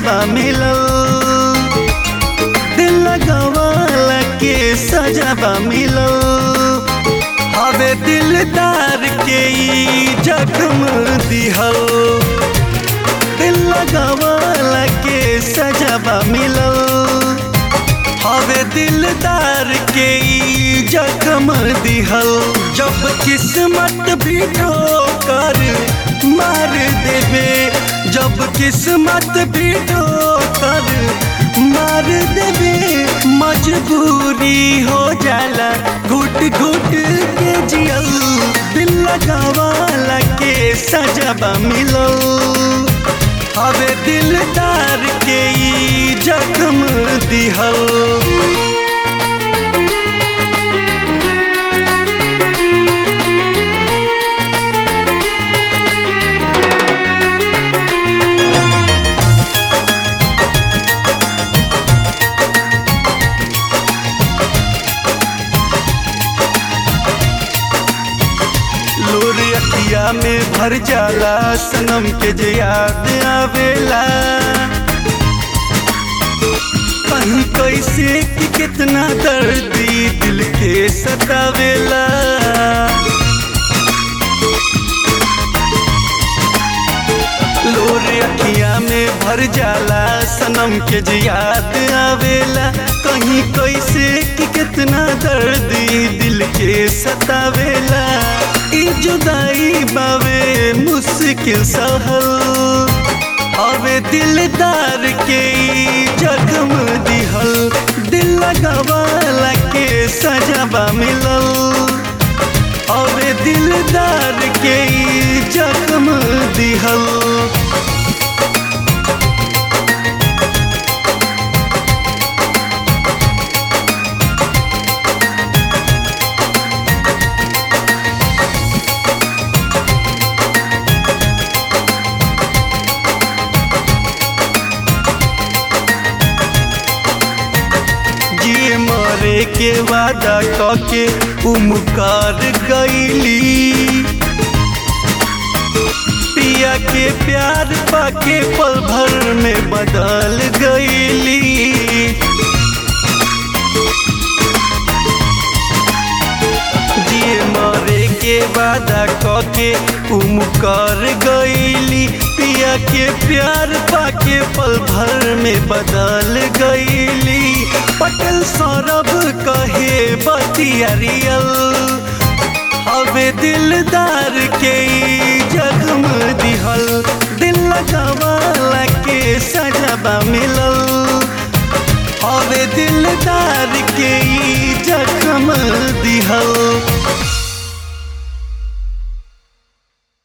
सजाबा मिलल दिल लगावाला के सजाबा मिलल हवे दिलदार के ई जख्म दिहल दिल लगावाला के सजाबा मिलल हवे दिलदार के ई जख्म दिहल जब किस्मत भी ठोकर मार देवे जब किस्मत भी ठोकर मार देवे मजबूरी हो जाला घुट घुट के जियल दिल लगावाला के सजाबा मिलल हवे दिलदार के ई जख्म दिहल लोर अखिया में भर जाला सनम के जे याद आवेला कहीं कैसे कि कितना दर्दी दिल के सतावेला लोर अखिया में भर जाला सनम के जे याद आवेला कहीं कैसे कि कितना दर्दी दिल के सतावेला ई जुदाई बावे मुश्किल सहल हवे दिलदार के ई जख्म दिहल दिल लगावाला के सजाबा मिलल हवे दिलदार के ई जख्म दिहल जिए मरे के वादा कके उमकार गईली पिया के प्यार पाके पल भर में बदल गईली जिए मरे के वादा कके उमकार गईली पिया के प्यार पाके पल भर में बदल गईली पटल सौरभ कहे बतिया रियल हवे दिलदार के ई जख्म दिहल दिल लगावाला के सजाबा मिलल हवे दिलदार के ई जख्म दिहल